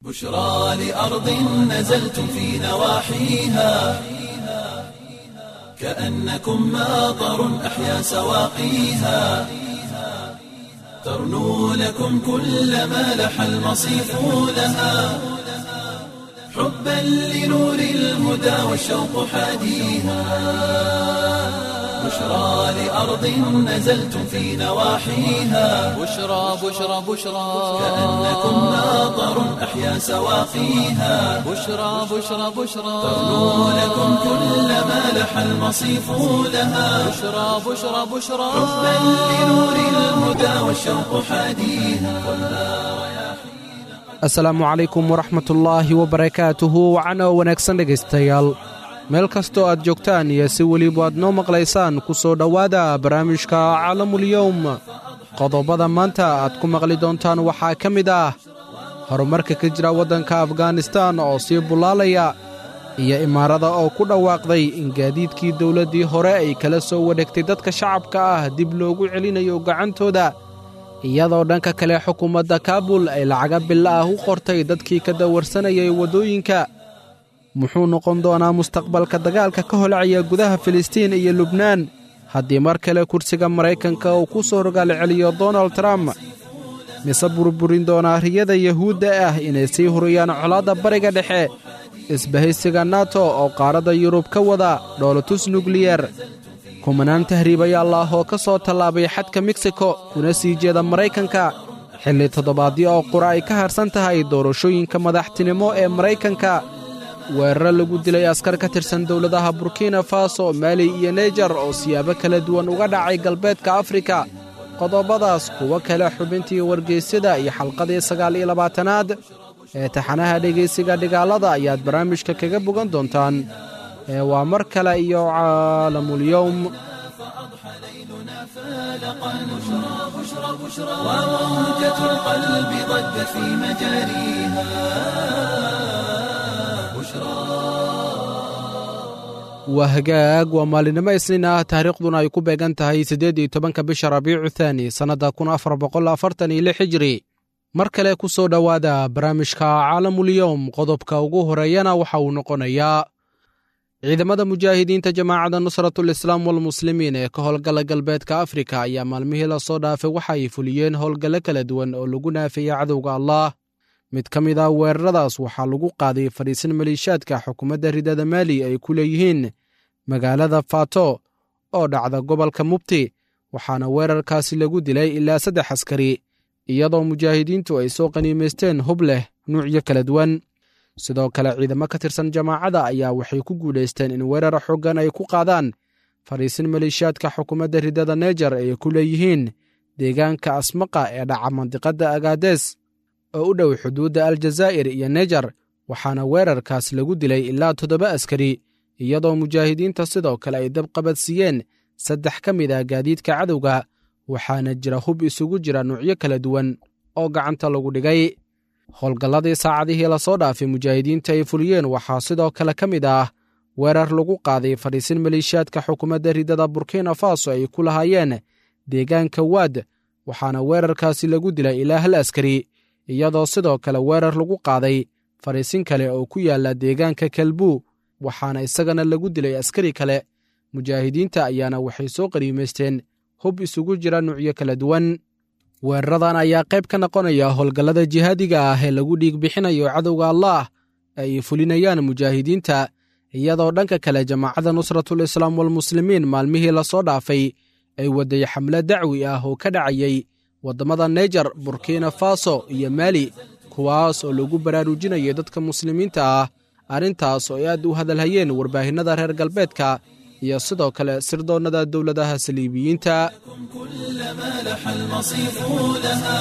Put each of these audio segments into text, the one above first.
بشرى لأرض نزلتم في نواحيها كأنكم ماطر أحيا سواقيها ترنو لكم كل ما لح المصيف لها حبا لنور الهدى والشوق حاديها بشرى لأرض نزلتم في نواحيها بشرى بشرى بشرى كأنكم ماطر أحيا سواقيها بشرى بشرى بشرى ترنو لكم كل ما لح المصيف لها بشرى بشرى بشرى حبا لنور الهدى والشوق حاديها asalaamu calaykum waraxmatullaahi wabarakaatuhu wacana wanaagsan dhegaystayaal meel kastoo aad joogtaan iyo si weliba aad noo maqlaysaan ku soo dhowaada barnaamijka caalamulyowm qodobada maanta aad ku maqli doontaan waxaa ka mid ah horumarka ka jira waddanka afganistaan oo sii bullaalaya iyo imaarada oo ku dhawaaqday in gaadiidkii dowladdii hore ay kala soo wareegtay dadka shacabka ah dib loogu celinayo gacantooda iyadoo dhanka kale xukuumadda kaabul ay lacaga bilo ah u qortay dadkii ka dawarsanayay waddooyinka muxuu noqon doonaa mustaqbalka dagaalka ka holacaya gudaha filistiin iyo lubnaan haddii mar kale kursiga maraykanka uu ku soo rogaal celiyo donald trump mise burburin doonaa riyada yuhuudda ah inay sii huriyaan colaadda bariga dhexe isbahaysiga nato oo qaaradda yurub ka wada dhoolotus nukliyar kumanaan tahriibayaal ah oo ka soo tallaabay xadka meksiko kuna sii jeeda maraykanka xilli toddobaadyo oo qura ay ka harsan tahay doorashooyinka madaxtinimo ee maraykanka weeraro lagu dilay askar ka tirsan dowladaha burkina faso maali iyo neijer oo siyaabo kala duwan uga dhacay galbeedka afrika qodobadaas kuwo kale xubintii wargeysyada iyo xalqadii sagaal iyo labaatanaad ee taxanaha dhegaysiga dhigaalada ayaad barnaamijka kaga bogan doontaan ee waa mar kale iyo caalamulyowm وموجة القلب ضجت في مجاريها waa hagaag waa maalinimo isniin ah taariikhduna ay ku beegan tahay siddeed iyo tobanka bisha rabiicu thaani sannadda kun afar boqol afartan iyo lix hijri mar kale ku soo dhowaada barnaamijka caalamulyowm qodobka ugu horeeyana waxa uu noqonayaa ciidamada mujaahidiinta jamaacadda nusratul islaam walmuslimiin ee ka howlgala galbeedka afrika ayaa maalmihii lasoo dhaafay waxa ay fuliyeen howlgallo kala duwan oo lagu naafeeyey cadowga allaah mid ka mid ah weeraradaas waxaa lagu qaaday fadhiisin maliishaadka xukuumadda ridada maali ay ku leeyihiin magaalada fato oo dhacda gobolka mubti waxaana weerarkaasi lagu dilay ilaa saddex askari iyadoo mujaahidiintu ay soo qaniimaysteen hub leh nuucyo kala duwan sidoo kale ciidamo ka tirsan jamaacadda ayaa waxay ku guulaysteen in weerar xoogan ay ku qaadaan fadhiisin maliishaadka xukuumadda ridada neijer ay ku leeyihiin deegaanka asmaqa ee dhaca mandiqadda agaades oo u dhow xuduudda aljazaa'ir iyo neijer waxaana weerarkaas lagu dilay ilaa toddoba askari iyadoo mujaahidiinta sidoo kale ay dab qabadsiiyeen saddex ka mid ah gaadiidka cadowga waxaana jira hub isugu jira nuucyo kala duwan oo gacanta lagu dhigay howlgalladii saacadihii lasoo dhaafay mujaahidiinta ay fuliyeen waxaa sidoo kale ka mid ah weerar lagu qaaday fadhiisin maliishaadka xukuumadda ridada burkina faso ay ku lahaayeen deegaanka waad waxaana weerarkaasi lagu dilay ilaa hal askari iyadoo sidoo kale weerar lagu qaaday fadhiisin kale oo ku yaalla deegaanka kalbuu waxaana isagana lagu dilay askari kale mujaahidiinta ayaana waxay soo qaniimaysteen hub isugu jira nuucyo kala duwan weeraradan ayaa qayb ka noqonaya howlgallada jihaadiga ah ee lagu dhiig bixinayo cadowga allaah ay fulinayaan mujaahidiinta iyadoo dhanka kale jamaacadda nusratul islaam walmuslimiin maalmihii lasoo dhaafay ay waday xamle dacwi ah oo ka dhacayay waddamada neijer burkina faso iyo maali kuwaas oo lagu baraarujinayay dadka muslimiinta ah arrintaas oo ay aad u hadalhayeen warbaahinnada reer galbeedka iyo sidoo kale sirdoonnada dowladaha saliibiyiinta كلما لح المصيف لها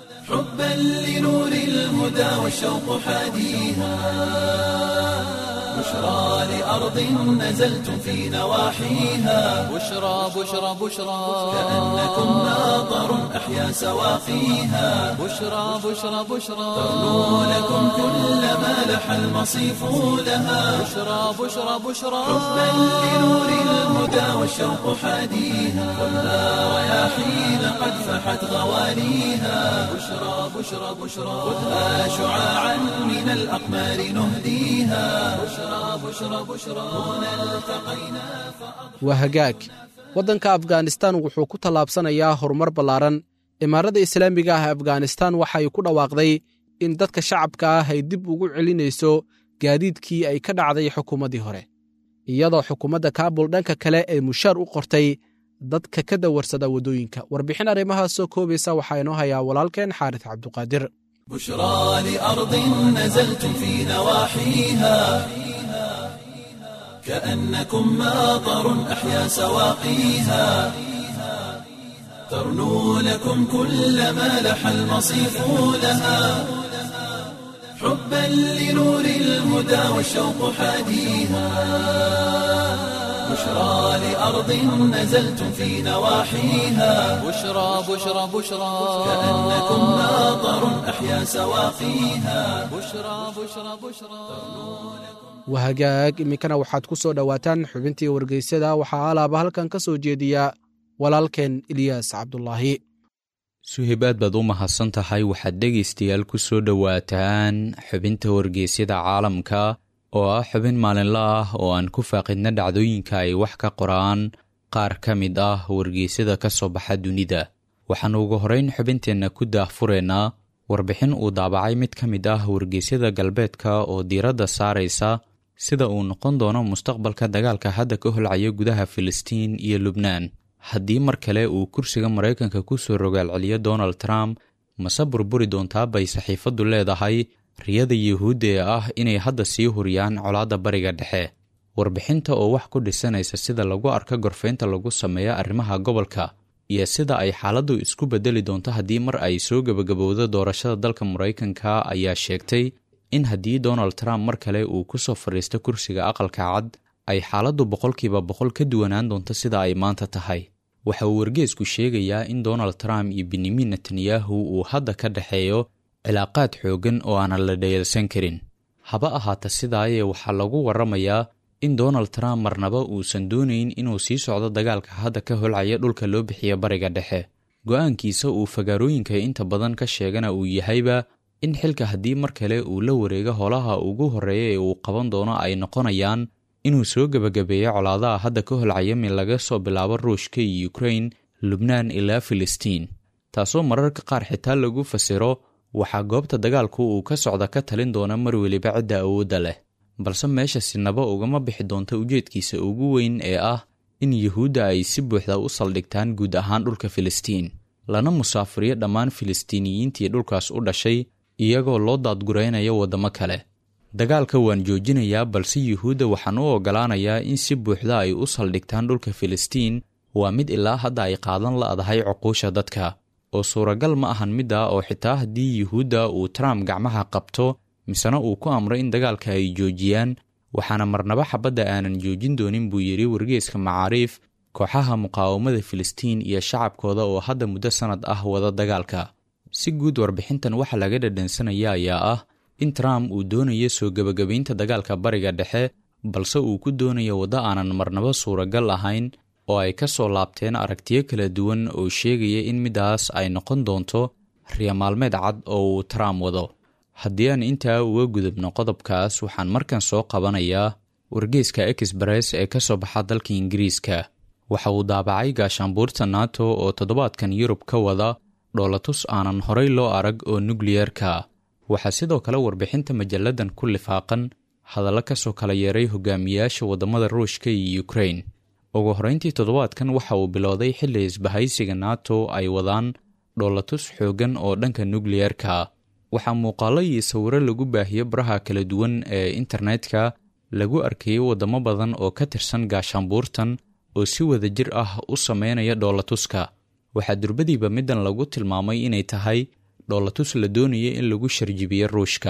حبا لنور الهدى والشوق حاديها بشرى لأرض نزلتم في نواحيها بشرى بشرى بشرى كأنكم ناظر أحيا سواقيها بشرى بشرى بشرى ترنو لكم كل ما لح المصيف لها بشرى بشرى بشرى حبا لنور الهدى والشوق حاديها كلها رياحين قد فحت غواليها بشرى بشرى بشرى خذها شعاعا من الأقمار نهديها بشرى بشرى بشرى هنا التقينا waa hagaag waddanka afghanistan wuxuu ku tallaabsanayaa horumar ballaaran imaarada islaamiga ah afghanistan waxay ku dhawaaqday in dadka shacabka ah ay dib ugu celinayso gaadiidkii ay ka dhacday xukuumaddii hore iyadoo xukuumadda kaabul dhanka kale ay mushaar u qortay dadka ka dawarsada waddooyinka warbixin arrimahaas soo koobaysa waxaa inoo hayaa walaalkeen xaaris cabduqaadir بشرى لأرض نزلتم في نواحيها كأنكم ماطر أحيا سواقيها ترنو لكم كل ما لح المصيف لها حبا لنور الهدى والشوق حاديها بشرى لأرض نزلتم في نواحيها بشرى بشرى بشرى كأنكم ماطر أحيا سواقيها بشرى بشرى بشرى waa hagaag iminkana waxaad ku soo dhowaataan xubintii wargeysyada waxaa alaaba halkan ka soo jeediya walaalkeen ilyaas cabdulaahi suhib aad baad u mahadsan tahay waxaad dhegaystayaal ku soo dhowaataan xubinta wargeysyada caalamka oo ah xubin maalinla ah oo aan ku faaqidna dhacdooyinka ay wax ka qoraan qaar ka mid ah wargeysyada ka soo baxa dunida waxaannu ugu horrayn xubinteenna ku daahfureynaa warbixin uu daabacay mid ka mid ah wargeysyada galbeedka oo diiradda saaraysa sida uu noqon doono mustaqbalka dagaalka hadda ka holcaya gudaha filistiin iyo lubnaan haddii mar kale uu kursiga maraykanka ku soo rogaalceliyo donald trump mase burburi doontaa bay saxiifaddu leedahay riyada yuhuudda ee ah inay hadda sii huriyaan colaadda bariga dhexe warbixinta oo wax ku dhisanaysa sida lagu arko gorfaynta lagu sameeyo arrimaha gobolka iyo sida ay xaaladdu isku beddeli doonto haddii mar ay soo gebagabowdo doorashada dalka maraykanka ayaa sheegtay in haddii donald trump mar kale uu ku soo fadhiisto kursiga aqalka cad ay xaaladdu boqolkiiba boqol ka duwanaan doonto sida ay maanta tahay waxa uu wargeesku sheegayaa in donald trump iyo benyamin netanyahu uu hadda ka dhexeeyo cilaaqaad xooggan oo aanan la dhayalsan karin haba ahaata sidaayee waxaa lagu warramayaa in donald trump marnaba uusan doonayn inuu sii socdo dagaalka hadda ka holcaya dhulka loo bixiya bariga dhexe go-aankiisa uu fagaarooyinka inta badan ka sheegana uu yahayba in xilka haddii mar kale uu la wareego holaha ugu horreeya ee uu qaban doono ay noqonayaan inuu soo gebagabeeyo colaadaha hadda ka holcaya min laga soo bilaabo ruushka iyo ukrain lubnaan ilaa filistiin taasoo mararka qaar xitaa lagu fasiro waxaa goobta dagaalku uu ka socda ka talin doona mar weliba cidda awoodda leh balse meesha sinaba ugama bixi doonta ujeedkiisa ugu weyn ee ah in yuhuudda ay si buuxda u saldhigtaan guud ahaan dhulka filistiin lana musaafiriyo dhammaan filistiiniyiintii dhulkaas u dhashay iyagoo loo daadguraynayo waddamo kale dagaalka waan joojinayaa balse yuhuudda waxaan u oggolaanayaa in si buuxda ay u saldhigtaan dhulka filistiin waa mid ilaa hadda ay qaadan la'dahay cuquusha dadka oo suuragal ma ahan midda oo xitaa haddii yuhuudda uu trump gacmaha qabto misena uu ku amray in dagaalka ay joojiyaan waxaana marnaba xabadda aanan joojin doonin buu yidhi wargeeska macaariif kooxaha muqaawamada filistiin iyo shacabkooda oo hadda muddo sannad ah wada dagaalka si guud warbixintan waxa laga dhadhansanaya ayaa ah in trump uu doonayo soo gebagabaynta dagaalka bariga dhexe balse uu ku doonayo waddo aanan marnaba suuragal ahayn oo ay ka soo laabteen aragtiyo kala duwan oo sheegaya in middaas ay noqon doonto riya maalmeed cad oo uu trump wado haddii aan intaa uga gudubno qodobkaas waxaan markan soo qabanayaa wargeeska express ee ka soo baxa dalka ingiriiska waxa uu daabacay gaashaanbuurta nato oo toddobaadkan yurub ka wada dhoolatus aanan horay loo arag oo nukliyerka waxaa sidoo kale warbixinta majalladan ku lifaaqan hadallo ka soo kala yeeray hogaamiyaasha waddamada ruushka iyo ukrain ugu horrayntii toddobaadkan waxa uu bilowday xilli isbahaysiga nato ay wadaan dhoolatus xooggan oo dhanka nukliyerka waxaa muuqaallo iyo sawiro lagu baahiyo baraha kala duwan ee internetka lagu arkayay waddamo badan oo ka tirsan gaashaanbuurtan oo si wada jir ah u sameynaya dhoolatuska waxaa durbadiiba middan lagu tilmaamay inay tahay dhoolatus la doonaya in lagu sharjibiyo ruushka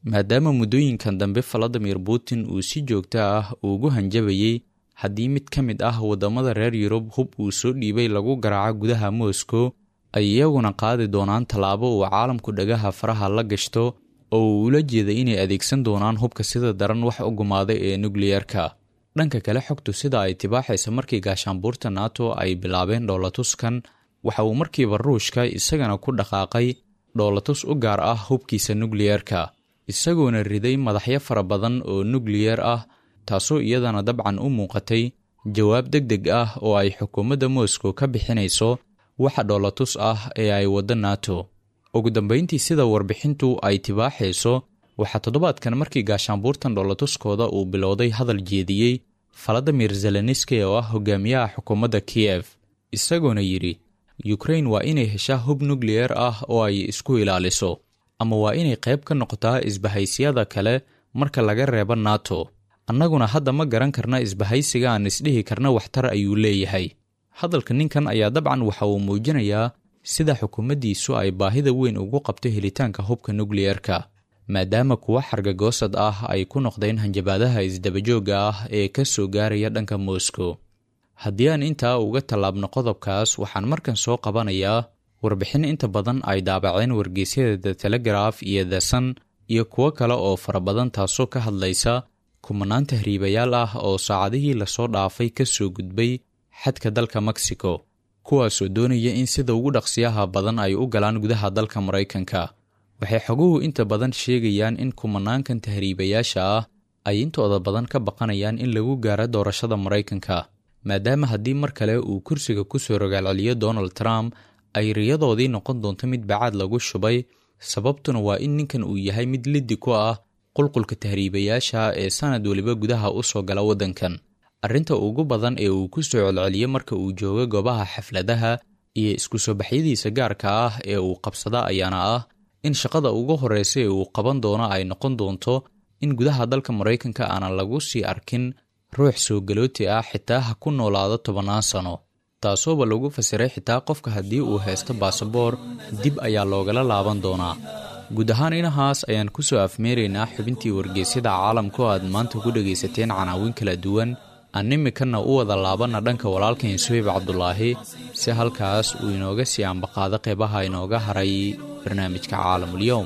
maadaama muddooyinkan dambe valadimir putin uu si joogto ah ugu hanjabayey haddii mid ka mid ah waddamada reer yurub hub uu soo dhiibay lagu garaaco gudaha moscow ay iyaguna qaadi doonaan tallaabo uu caalamku dhagaha faraha la gashto oo uu ula jeeday inay adeegsan doonaan hubka sida daran wax u gumaaday ee nukliyerka dhanka kale xogtu sida ay tibaaxaysa markii gaashaanbuurta nato ay bilaabeen dhoolatuskan waxa uu markiiba ruushka isagana ku dhaqaaqay dhoolatus u gaar ah hubkiisa nukliyerka isagoona riday madaxyo fara badan oo nukliyar ah taasoo iyadana dabcan u muuqatay jawaab deg deg ah oo ay xukuumadda moscow ka bixinayso waxa dhoolatus ah ee ay waddo nato ugu dambayntii sida warbixintu ay tibaaxayso waxaa toddobaadkan markii gaashaanbuurtan dhoolatuskooda uu bilowday hadal jeediyey valadimir zelenski oo ah hogaamiyaha xukuumadda kiyef isagoona yidhi yukrain waa inay heshaa hub nukliyar ah oo ay isku ilaaliso ama waa inay qayb ka noqotaa isbahaysyada kale marka laga reebo nato annaguna hadda ma garan karna isbahaysiga aan isdhihi karna waxtar ayuu leeyahay hadalka ninkan ayaa dabcan waxa uu muujinayaa sida xukuumaddiisu ay baahida weyn ugu qabto helitaanka hubka nukliyerka maadaama kuwa xargagoosad ah ay ku noqdeen hanjabaadaha isdabajoogga ah ee ka soo gaaraya dhanka moscow haddii aan intaa uga tallaabno qodobkaas waxaan markan soo qabanayaa warbixin inta badan ay daabaceen wargeysyada the telegraf iyo the sun iyo kuwo kale oo fara badan taasoo ka hadlaysa kumanaan tahriibayaal ah oo saacadihii lasoo dhaafay ka soo gudbay xadka dalka mexico kuwaasoo doonaya in sida ugu dhaqsiyaha badan ay u galaan gudaha dalka maraykanka waxay xoguhu inta badan sheegayaan in kumanaankan tahriibayaasha ah ay intooda badan ka baqanayaan in lagu gaaro doorashada maraykanka maadaama haddii mar kale uu kursiga ku soo rogaalceliyo donald trump ay riyadoodii noqon doonto mid bacaad lagu shubay sababtuna waa in ninkan uu yahay mid liddi ku ah qulqulka tahriibayaasha ee sanad weliba gudaha u soo gala waddankan arrinta ugu badan ee uu ku soo celceliyo marka uu joogo goobaha xafladaha iyo isku soo baxyadiisa gaarka ah ee uu qabsada ayaana ah in shaqada ugu horreysa ee uu qaban doono ay noqon doonto in gudaha dalka maraykanka aanan lagu sii arkin ruux soo galooti ah xitaa ha ku noolaado tobannaan sano taasooba lagu fasiray xitaa qofka haddii uu haysto baasaboor dib ayaa loogala laaban doonaa guud ahaan inahaas ayaan ku soo afmeeraynaa xubintii wargeysyada caalamka oo aad maanta ku dhegaysateen canaawin kala duwan aan imikanna u wada laabanna dhanka walaalkain suhayb cabdulaahi si halkaas uu inooga sii ambaqaado qeybaha inooga haray barnaamijka caalamulyoom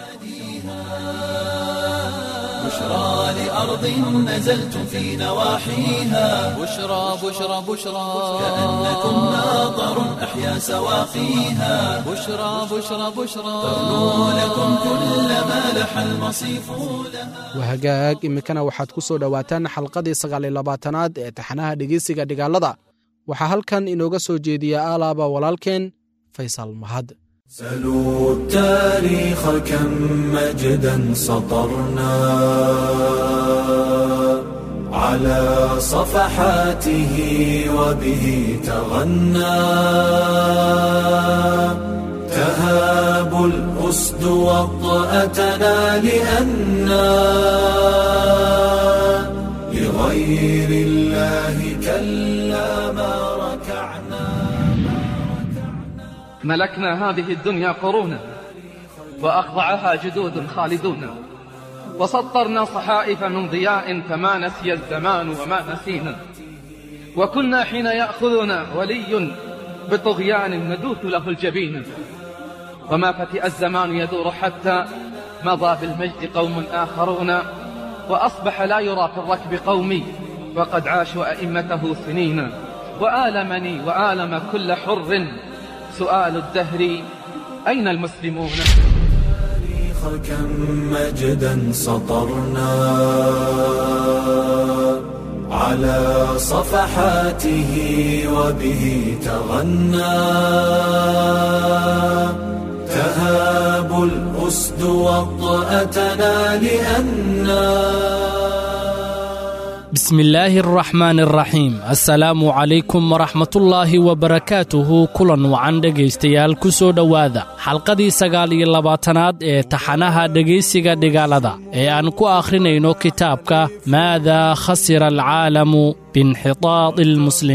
بشرى لأرض نزلتم في نواحيها بشرى بشرى بشرى كأنكم ناظر أحيا سواقيها بشرى بشرى بشرى تغنو لكم كل ما لح المصيف لها wahagaag iminkana waxaad ku soo dhowaataan xalqadii sagaal iyo labaatanaad ee taxanaha dhegeysiga dhigaalada waxaa halkan inooga soo jeediya alaaba walaalkeen faysal mahad سلوا التاريخ كم مجدا سطرنا على صفحاته وبه تغنى تهاب الأسد وطأتنا لأنا لغير الله كلا ما ركعنا ملكنا هذه الدنيا قرونا وأخضعها جدود خالدون وسطرنا صحائف من ضياء فما نسي الزمان وما نسينا وكنا حين يأخذنا ولي بطغيان ندوث له الجبين وما فتئ الزمان يدور حتى مضى بالمجد قوم آخرون وأصبح لا يرى في الركب قومي وقد عاشوا أئمته سنين وآلمني وآلم كل حر سؤال الدهر أين المسلمون التاريخ كم مجدا سطرنا على صفحاته وبه تغنى تهاب الأسد وطأتنا لأنا بسم الله الرحمن الرحيم السلام عليكم ورحمة الله وبركاته kulan wacan dhegaystayaal ku soo dhowaada xalqadii sagaal iyo labaatanaad ee taxanaha dhegaysiga dhigaalada ee aan ku akhrinayno kitaabka maada khasira alcaalamu biinxitaadi almuslimiin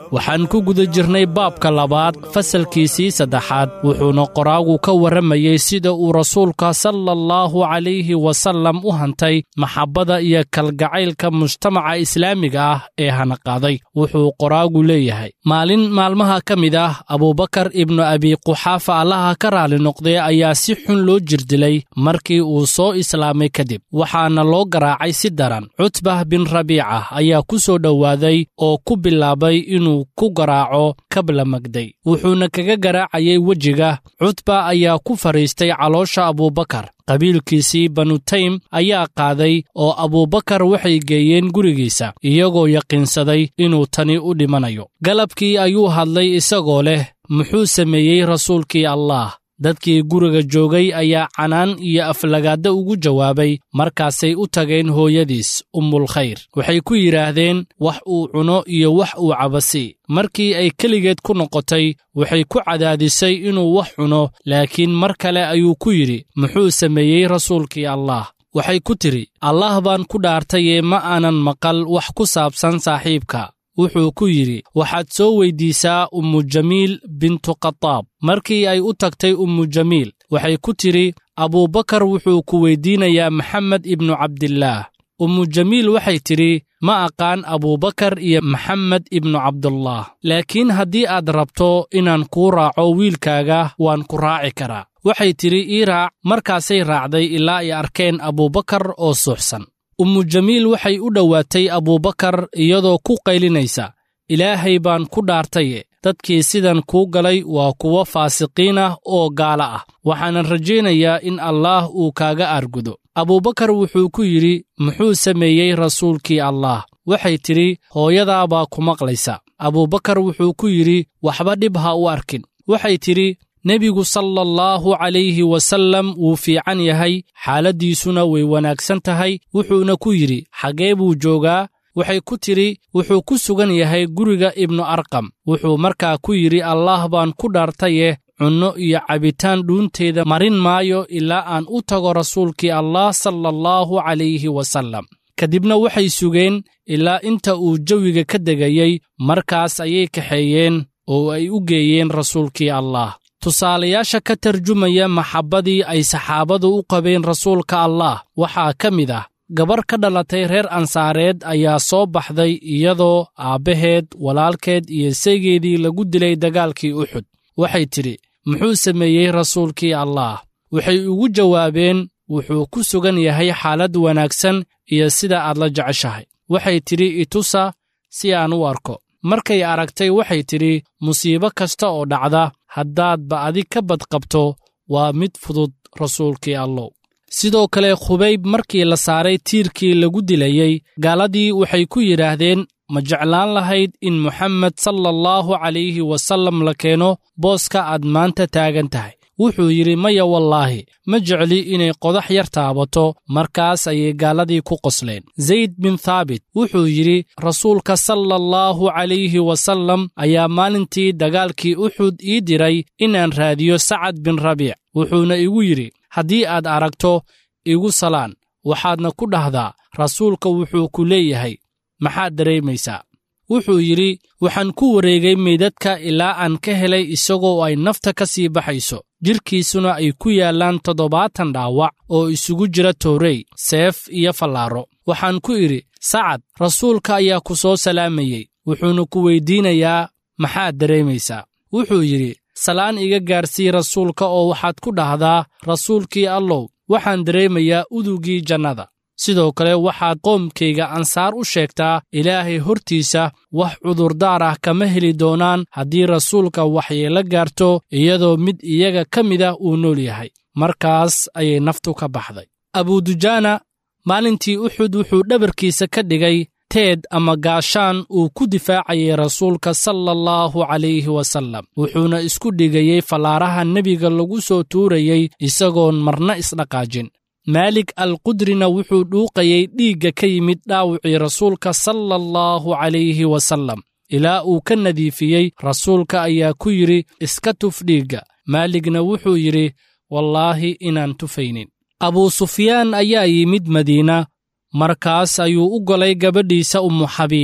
waxaan ku guda jirnay baabka labaad fasalkiisii saddexaad wuxuuna qoraagu ka warramayey sida uu rasuulka sala allahu calayhi wasallam u hantay maxabbada iyo kalgacaylka mujtamaca islaamiga ah ee hanaqaaday wuxuu qoraagu leeyahay maalin maalmaha ka mid ah abuubakar ibnu abi quxaafa allaha ka raali noqday ayaa si xun loo jirdilay markii uu soo islaamay kadib waxaana loo garaacay si daran cutbah bin rabiica ayaa ku soo dhowaaday oo ku bilaabay inuu ku garaaco kabla magday wuxuuna kaga garaacayay wejiga cutba ayaa ku fadhiistay caloosha abuubakar qabiilkiisii banutaym ayaa qaaday oo abuubakar waxay geeyeen gurigiisa iyagoo yaqiinsaday inuu tani u dhimanayo galabkii ayuu hadlay isagoo leh muxuu sameeyey rasuulkii allaah dadkii guriga joogay ayaa canaan iyo aflagaadda ugu jawaabay markaasay u tageen hooyadiis ummulkhayr waxay ku yidhaahdeen wax uu cuno iyo wax uu cabasi markii ay keligeed ku noqotay waxay ku cadaadisay inuu wax cuno laakiin mar kale ayuu ku yidhi muxuu sameeyey rasuulkii allaah waxay ku tidhi allaah baan ku dhaartayee ma aanan maqal wax ku saabsan saaxiibka wuxuu ku yidhi waxaad soo weyddiisaa ummu jamiil bintu khataab markii ay u tagtay ummu jamiil waxay ku tidhi abuubakar wuxuu ku weyddiinayaa maxamed ibnu cabdillaah ummu jamiil waxay tidhi ma aqaan abuubakar iyo maxamed ibnu cabdullah laakiin haddii aad rabto inaan kuu raaco wiilkaaga waan ku raaci karaa waxay tidhi ii raac markaasay raacday ilaa ay arkeen abuubakar oo suuxsan ummu jamiil waxay u dhowaatay abuubakar iyadoo ku qaylinaysa ilaahay baan ku dhaartaye dadkii sidan kuu galay waa kuwo faasiqiin ah oo gaala ah waxaanan rajaynayaa in allaah uu kaaga aargudo abuubakar wuxuu ku yidhi muxuu sameeyey rasuulkii allaah waxay tidhi hooyadaa baa ku maqlaysa abuubakar wuxuu ku yidhi waxba dhib ha u arkin waxay tidhi nebigu sala allahu calayhi wasallam wuu fiican yahay xaaladdiisuna way wanaagsan tahay wuxuuna ku yidhi xaggee buu joogaa waxay ku tidhi wuxuu ku sugan yahay guriga ibnu arqam wuxuu markaa ku yidhi allaah baan ku dhaartaye cunno iyo cabitaan dhuunteeda marin maayo ilaa aan u tago rasuulkii allah sala allahu calayhi wasallam kadibna waxay sugeen ilaa inta uu jawiga ka degayey markaas ayay kaxeeyeen oo ay u geeyeen rasuulkii allah tusaalayaasha ka tarjumaya maxabbadii ay saxaabadu u qabeen rasuulka allaah waxaa ka mid ah gabar ka dhalatay reer ansaareed ayaa soo baxday iyadoo aabbaheed walaalkeed iyo saygeedii lagu dilay dagaalkii uxud waxay tidhi muxuu sameeyey rasuulkii allaah waxay ugu jawaabeen wuxuu ku sugan yahay xaalad wanaagsan iyo sida aad la jeceshahay waxay tidhi itusa si aan u arko markay aragtay waxay tidhi musiibo kasta oo dhacda haddaadba adig ka badqabto waa mid fudud rasuulkii allow sidoo kale khubayb markii la saaray tiirkii lagu dilayey gaaladii waxay ku yidhaahdeen ma jeclaan lahayd in moxamed sala allahu calayhi wasallam la keeno booska aad maanta taagan tahay wuxuu yidhi maya wallaahi ma jecli inay qodax yar taabato markaas ayay gaaladii ku qosleen zayd bin thaabit wuxuu yidhi rasuulka sala allahu calayhi wasallam ayaa maalintii dagaalkii uxud ii diray inaan raadiyo sacad bin rabiic wuxuuna igu yidhi haddii aad aragto igu salaan waxaadna ku dhahdaa rasuulka wuxuu ku leeyahay maxaad dareemaysaa wuxuu yidhi waxaan ku wareegay meydadka ilaa aan ka helay isagoo ay nafta ka sii baxayso jidhkiisuna ay ku yaallaan toddobaatan dhaawac oo isugu jira toorey seef iyo fallaaro waxaan ku idhi sacad rasuulka ayaa ku soo salaamayey wuxuuna ku weyddiinayaa maxaad dareemaysaa wuxuu yidhi salaan iga gaarsii rasuulka oo waxaad ku dhahdaa rasuulkii allow waxaan dareemayaa udugii jannada sidoo kale waxaad qoomkayga ansaar u sheegtaa ilaahay hortiisa wax cudurdaar ah kama heli doonaan haddii rasuulka waxyeelo gaarto iyadoo mid iyaga ka mid ah uu nool yahay markaas ayay naftu ka baxday abudujaana maalintii uxud wuxuu dhabarkiisa ka dhigay teed ama gaashaan uu ku difaacayay rasuulka sala allahu calayhi wasallam wuxuuna isku dhigayey fallaaraha nebiga lagu soo tuurayey isagoon marna isdhaqaajin maalik alqudrina wuxuu dhuuqayey dhiigga ka yimid dhaawicii rasuulka sala allahu calayhi wasallam ilaa uu ka nadiifiyey rasuulka ayaa ku yidhi iska tuf dhiigga maaligna wuxuu yidhi wallaahi inaan tufaynin abuu sufyaan ayaa yimid madiina markaas ayuu u golay gabadhiisa ummu xabiiba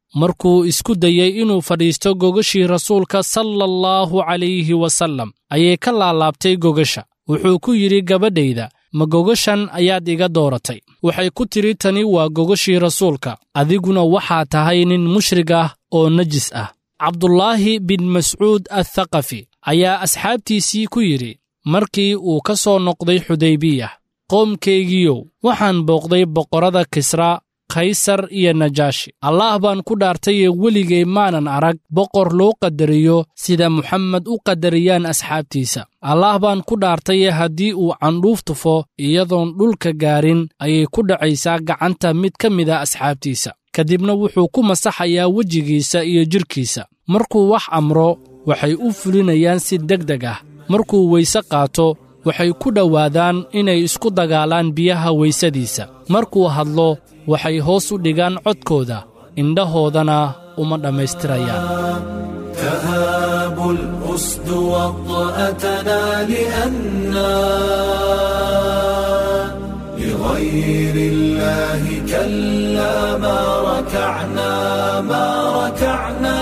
markuu isku dayey inuu fadhiisto gogashii rasuulka sala allahu calayhi wasallam ayay ka laalaabtay gogasha wuxuu ku yidhi gabadhayda ma gogashan ayaad iga dooratay waxay ku tidhi tani waa gogashii rasuulka adiguna waxaa tahay nin mushrig ah oo najis ah cabdulaahi bin mascuud athaqafi ayaa asxaabtiisii ku yidhi markii uu ka soo noqday xudaybiyah qoomkaygiiyow waxaan booqday boqorrada kisra kaysar iyo najaashi allaah baan ku dhaartayee weligay maanan arag boqor loo qadariyo sida muxamed u qadariyaan asxaabtiisa allaah baan ku dhaartaye haddii uu candhuuf tufo iyadoon dhulka gaarin ayay ku dhacaysaa gacanta mid ka mida asxaabtiisa kadibna wuxuu ku masaxayaa wejigiisa iyo jidhkiisa markuu wax amro waxay u fulinayaan si deg deg ah markuu weyse qaato waxay ku dhowaadaan inay isku dagaalaan biyaha weysadiisa markuu hadlo waxay hoos u dhigaan codkooda indhahoodana uma dhammaystirayaan تهاب الأسد وطأتنا لأنا لغير الله كلا ما ركعنا ما ركعنا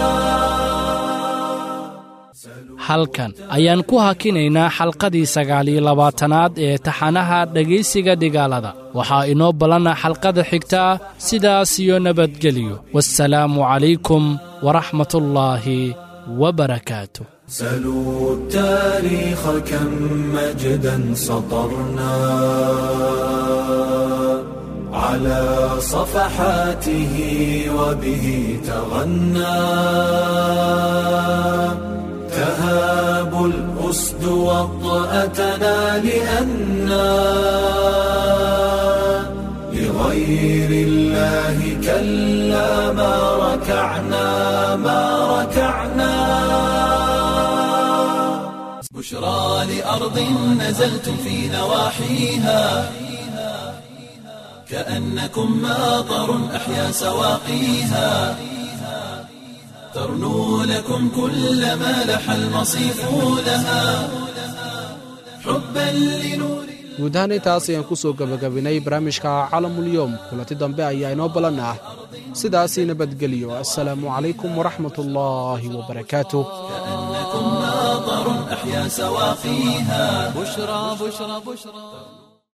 halkan ayaan ku hakinaynaa xalqadii sagaaliyo labaatanaad ee taxanaha dhegaysiga dhigaalada waxaa inoo ballana xalqada xigta sidaas iyo nabadgelyo waassalaamu calaykum waraxmatullaahi wabarakaatu سلوا التاريخ كم مجدا سطرنا على صفحاته وبه تغنى تهاب الأسد وطأتنا لأنا لغير الله كلا ما ركعنا ما ركعنا بشرى لأرض نزلتم في نواحيها كأنكم ماطر أحيا سواقيها ترنو لكم كل ما لح المصيف لها حبا لنور guud ahaan intaas ayaan ku soo gebagabinay barnaamijka calamulyoom kulanti dambe ayaa inoo ballan ah sidaasii nabadgelyo assalaamu calaykum waraxmat ullaahi wabarakaatuh كأنكم ماطر أحيا سواقيها بشرى بشرى بشرى